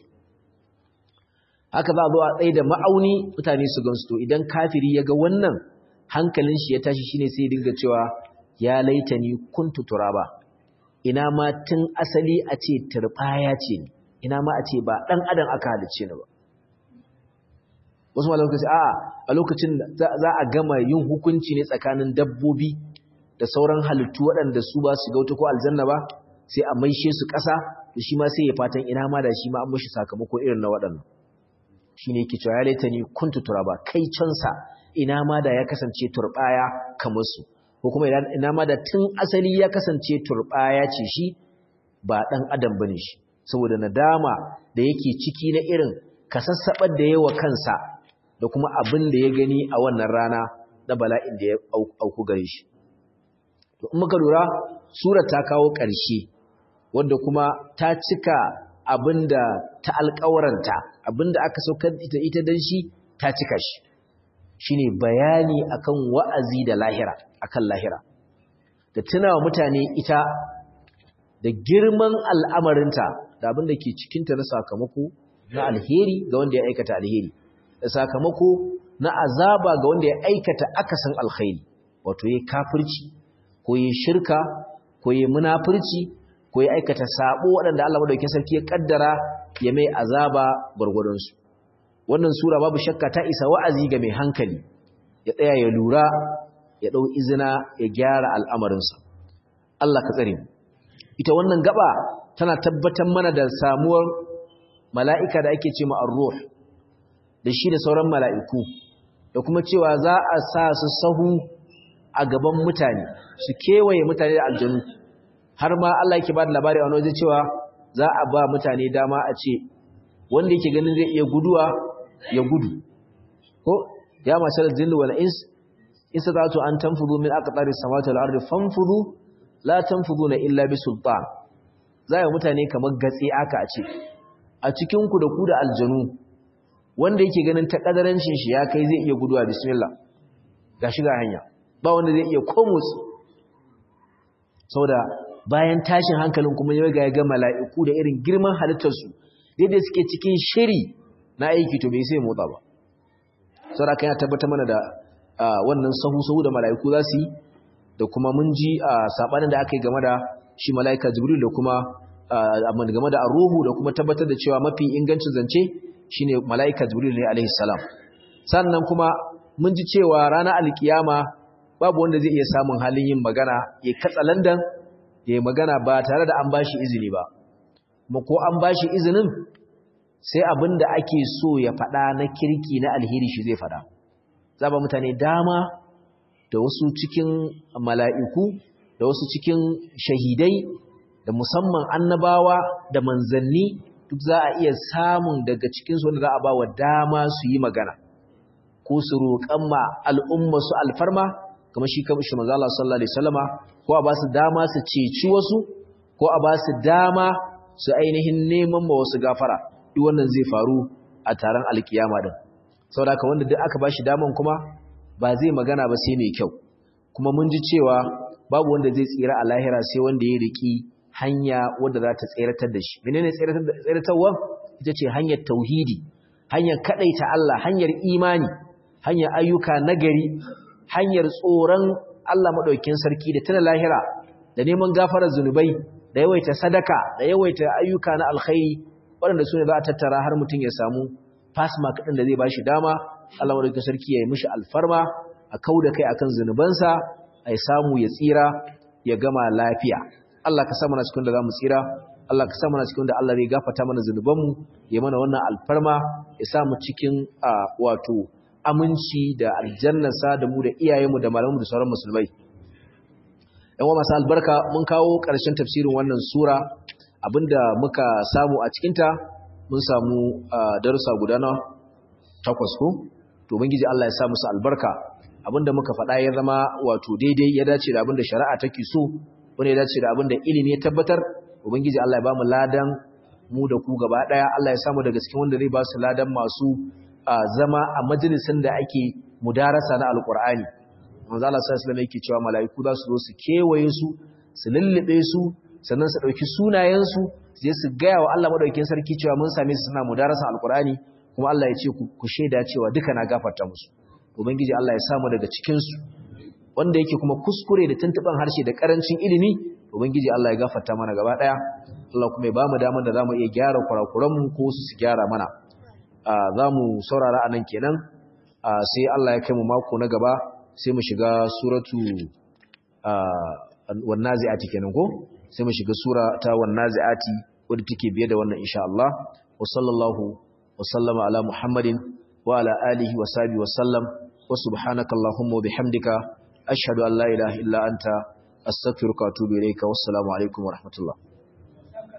Speaker 1: haka za a zo a tsaye da ma'auni mutane su gansu to idan kafiri ya ga wannan hankalin shi ya tashi shine sai dinga cewa ya laitani kuntu turaba ina ma tun asali a ce turbaya ce ni ina ma a ce ba dan adam aka halicce ni ba wasu malamai suka ce a a lokacin za a gama yin hukunci ne tsakanin dabbobi da sauran halittu waɗanda su ba su gauta ko aljanna ba sai a maishe su ƙasa da shi ma sai ya fatan ina ma da shi ma an mashi sakamako irin na waɗannan shi ne yake cewa ya laita ni kuntu turaba kai cansa ina ma da ya kasance turbaya kamar su ko kuma ina ma da tun asali ya kasance turbaya ce shi ba dan adam bane shi saboda nadama da yake ciki na irin kasassabar da yawa kansa da kuma abin da ya gani a wannan rana na bala'in da ya auku gare shi to in muka lura surar ta kawo ƙarshe wanda kuma ta cika abinda ta alƙawaranta abinda aka saukar ita ita dan shi ta cika shi shine bayani akan wa'azi da lahira akan lahira da tunawa mutane ita da girman al'amarinta da abinda ke cikinta na sakamako na alheri ga wanda ya aikata alheri da sakamako na azaba ga wanda ya aikata akasin alkhairi wato yayi kafirci ko yayi shirka ko yayi munafurci ko ya aikata sabo waɗanda Allah madaukakin sarki ya kaddara ya mai azaba gurgurun su wannan sura babu shakka ta isa wa'azi ga mai hankali ya tsaya ya lura ya dau izina ya gyara al'amarinsa Allah ka tsare mu ita wannan gaba tana tabbatar mana da samuwar mala'ika da ake ce ma ar-ruh da shi da sauran mala'iku da kuma cewa za a sa su sahu a gaban mutane su kewaye mutane da aljanu har ma Allah yake ba da labari a wani waje cewa za a ba mutane dama a ce wanda yake ganin zai iya guduwa ya gudu ko ya mashar jinni wal ins in satatu an tanfudu min aqtaris samawati wal ardi fanfudu la tanfuduna illa bi sultan zai mutane kamar gatsi aka a ce a cikin ku da ku da aljanu wanda yake ganin ta kadarancin shi ya kai zai iya guduwa bismillah gashi ga hanya ba wanda zai iya komotsi saboda bayan tashin hankalin kuma ya ga ga mala'iku da irin girman halittarsu daidai suke cikin shiri na aiki to bai sai motsa ba saboda kan ya tabbata mana da wannan sahu-sahu da mala'iku za su yi da kuma mun ji a sabanin da aka yi game da shi mala'ika jibril da kuma game da ruhu da kuma tabbatar da cewa mafi ingancin zance shine mala'ika jibril ne alaihi salam sannan kuma mun ji cewa ranar alkiyama babu wanda zai iya samun halin yin magana ya katsa landan ya magana ba tare da an bashi izini ba kuma ko an bashi izinin sai abin da ake so ya faɗa na kirki na alheri shi zai faɗa za ba mutane dama da wasu cikin mala'iku da wasu cikin shahidai da musamman annabawa da manzanni duk za a iya samun daga cikinsu wanda za a ba wa dama su yi magana ko su roƙan ma al'umma su alfarma kamar shi kamar shi manzo Allah sallallahu alaihi wasallama ko a ba su dama su ceci wasu ko a ba su dama su ainihin neman ma wasu gafara duk wannan zai faru a taron alkiyama din saboda haka wanda duk aka bashi daman kuma ba zai magana ba sai mai kyau kuma mun ji cewa babu wanda zai tsira a lahira sai wanda ya riki hanya wanda za ta tseratar da shi menene tseratarwa ita ce hanyar tauhidi hanyar kadaita Allah hanyar imani hanyar ayyuka nagari hanyar tsoron Allah madaukakin sarki da tana lahira da neman gafarar zunubai da yawaita sadaka da yawaita ayyuka na alkhairi waɗanda su ne za a tattara har mutum ya samu fasma kaɗin da zai ba shi dama Allah madaukakin sarki ya yi mishi alfarma a kau da kai akan zunubansa a samu ya tsira ya gama lafiya Allah ka sa mana cikin da za mu tsira Allah ka sa mana cikin da Allah zai gafata mana zunubanmu ya mana wannan alfarma ya sa mu cikin wato aminci da aljannasa da mu da iyayenmu da malamanmu da sauran musulmai yan wa masu albarka mun kawo ƙarshen tafsirin wannan sura abinda muka samu a cikinta mun samu darussa guda na takwas ko to ubangiji Allah ya sa musu albarka abinda muka faɗa ya zama wato daidai ya dace da abinda shari'a take so wanda ya dace da abinda ilimi ya tabbatar ubangiji Allah ya bamu ladan mu da ku gaba daya Allah ya samu daga cikin wanda zai ba su ladan masu zama a majalisin da ake mudarasa na alqur'ani manzo Allah sallallahu alaihi wasallam yake cewa mala'iku za su zo su kewaye su su lullube su sannan su dauki sunayen su je su gaya wa Allah madaukakin sarki cewa mun same su suna mudarasa alqur'ani kuma Allah ya ce ku shaida cewa duka na gafarta musu ubangiji Allah ya samu daga cikin su wanda yake kuma kuskure da tuntuban harshe da karancin ilimi ubangiji Allah ya gafarta mana gaba daya Allah kuma ya bamu daman da zamu iya gyara kurakuran mu ko su su gyara mana zamu saurara anan kenan sai Allah ya kai mu mako na gaba sai mu shiga suratu wan naziati kenan ko sai mu shiga sura ta wan naziati wadda take biye da wannan insha Allah wa sallallahu wa sallama ala muhammadin wa ala alihi wa sahbihi wa sallam wa subhanaka allahumma wa bihamdika ashhadu an la ilaha illa anta astaghfiruka wa atubu ilayka wassalamu alaikum wa rahmatullah